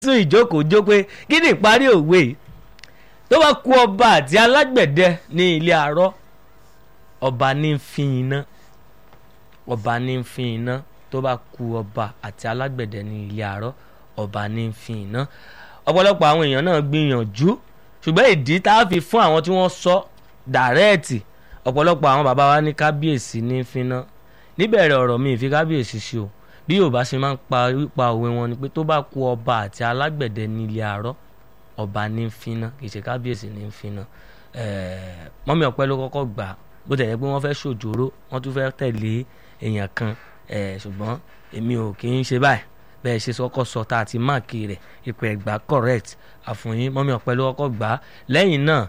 tún ìjókòó jó pé kí ni ìparí òwe yìí tó bá kú ọba àti alágbẹ̀dẹ ní ilé arọ́ ọba ní ń fi iná ọba ní ń fi iná tó bá kú ọba àti alágbẹ̀dẹ ní ilé arọ́ ọba ní ń fi iná ọ̀pọ̀lọpọ̀ àwọn èèyàn náà gbìyànjú ṣùgbọ́n ìdí tá a fi fún àwọn tí wọ́n sọ dàrẹ́ẹ̀tì ọ̀pọ̀lọpọ̀ àwọn bàbá wa ní kábíyèsí ní ń fi iná níbẹ̀rẹ̀ ọ̀rọ̀ mi ìfi kábíyèsí sí o bí yorùbá ṣe máa ń pa pa òwe wọn ni pé tó bá kú ọba àti alágbẹ̀dẹ ní ilé arọ́ ọba ní ń finá kì í ṣe kábíyèsí ní ń finá mọ́mí ọ̀pẹ́ ló kọ́kọ́ gbà bó tẹ̀lé pé wọ́n fẹ́ ṣòjòrò wọ́n tún fẹ́ tẹ̀lé èèyàn kan ṣùgbọ́n èmi ò kì í ṣe báyìí bẹ́ẹ̀ ṣe sọ́kọ́ sọ tá a ti máàkì rẹ̀ ipò ẹ̀gbá correct àfòyín mọ́mí ọ̀pẹ́ ló kọ́kọ́ gbà lẹ́yìn náà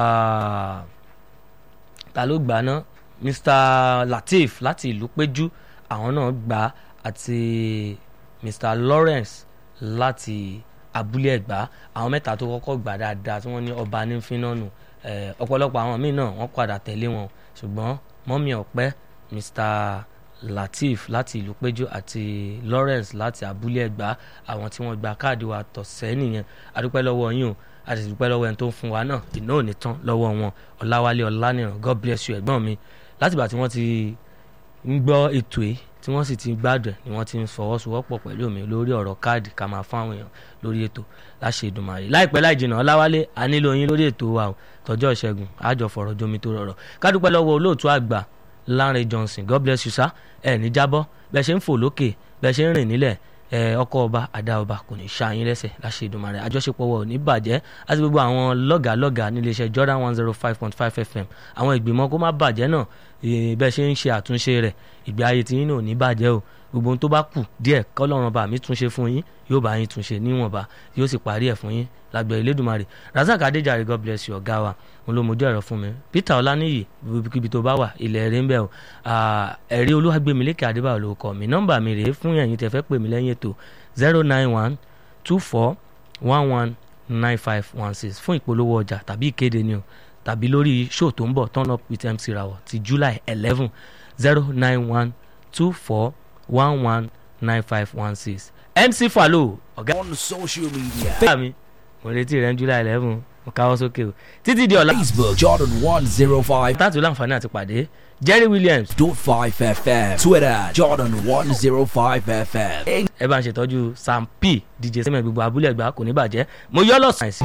ta ló gbà náà Mr Lateef láti ìlú péjú àwọn náà gbà àti Mr Lawrence láti abúlé ẹ̀gbá àwọn mẹ́ta tó kọ́kọ́ gbà dáadáa tí wọ́n ní ọba ní fínánù ọ̀pọ̀lọpọ̀ àwọn míì náà wọ́n padà tẹ̀lé wọn ṣùgbọ́n mọ́mí ọ̀pẹ́ Mr Lateef láti ìlú péjú àti Lawrence láti abúlé ẹ̀gbá àwọn tí wọ́n gba káàdì wa tọ̀sẹ̀ nìyẹn adúpẹ́ lọ́wọ́ yín o a sì dúpẹ́ lọ́wọ́ ẹni tó ń fún wa náà iná ò ní tán lọ́wọ́ wọn ọ̀làwálé ọ̀lànìràn God bless you ẹ̀gbọ́n mi látìgbà tí wọ́n ti ń gbọ́ ètò yìí tí wọ́n sì ti gbádùn ni wọ́n ti ń fọwọ́sowọ́pọ̀ pẹ̀lú mi lórí ọ̀rọ̀ káàdì ká máa fún àwọn èèyàn lórí ètò láṣẹ Èdùmàrè láìpẹ́ láì jìnnà ọláwálé a nílò yín lórí ètò wa o tọjọ́ ìṣẹ́gun àjọ fọ̀rọ̀ jomi tó rọrọ̀ kádúpẹ́ lọ́wọ́ olóòtú àgbà Lánrè Johnson God bless you sir ẹ̀ ní jábọ́ bẹ́ẹ̀ ṣe ń fò lókè bẹ́ẹ̀ ṣe ń rìn nílẹ̀ ọkọ ọba àdá ọba kò ní ṣá yín lẹ́sẹ̀ láṣẹ Èdùmàrè àjọṣepọ̀ wọ̀ ní bàjẹ́ àti gbogbo àwọn lọ́gàálọ́gàá níléeṣẹ́ Jordan one zero five point five FM àwọn ìgbìmọ̀ kó má bàjẹ́ náà bẹ́ẹ̀ ṣe ń ṣe àtúnṣe rẹ̀ ìgbé ayé tí yín náà ò ní bàjẹ́ o gbogbo ohun tó bá kù díẹ̀ kọ́lọ́run bá mi túnṣe fún yín yóò bá yín túnṣe níwọ̀nba yóò sì parí ẹ̀ fún yín lágbẹ̀ Elédùmarè Razak Adéjàre God bless you ọ̀gá wa òun ló mojú ẹ̀rọ fún mi Peter Ọláníyì ibikíbi tó bá wà ilẹ̀ rẹ̀ ń bẹ̀ o ẹ̀rí Olúwàgbémilékè Adébáyọ̀ ló kọ́ mi nọ́mbà mi rèé fún ẹ̀yin tẹ́ fẹ́ pè mí lẹ́yìn ètò zero nine one two four one one nine five one six fún ìpolówó ọjà tàbí ìkéde ni o tàbí lórí show tó ń bọ̀ turn up with MC Rawọ ti July eleven zero nine one two four one one nine five one six MC Falo ọ̀gá. on social media. bẹ́ẹ̀ mi mo retí rẹ̀ ní July eleven mo káwọ́ sókè o títí di ọ̀la. Facebook Jordan one zero five tààtù láǹfààní àti pàdé Jerry Williams dot five FM Twitter Jordan one zero five FM. ẹ bá ń ṣètọ́jú Sam P DJ sẹ́mi gbogbo abúlé ẹ̀gbá kò ní bàjẹ́ mo yọ́ lọ́sàn-án